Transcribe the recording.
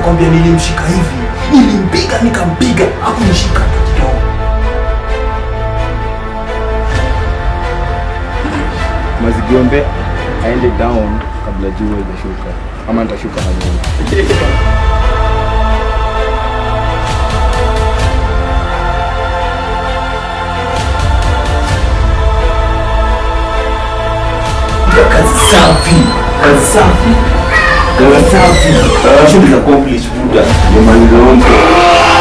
nakwambia nilimshika hivi nilimpiga nikampiga hakunishika hata kidogo mazigombe aende down kabla jua ijashuka ama nitashuka na mimi kazi safi kazi safi kazi safi mission is accomplished buda nimalize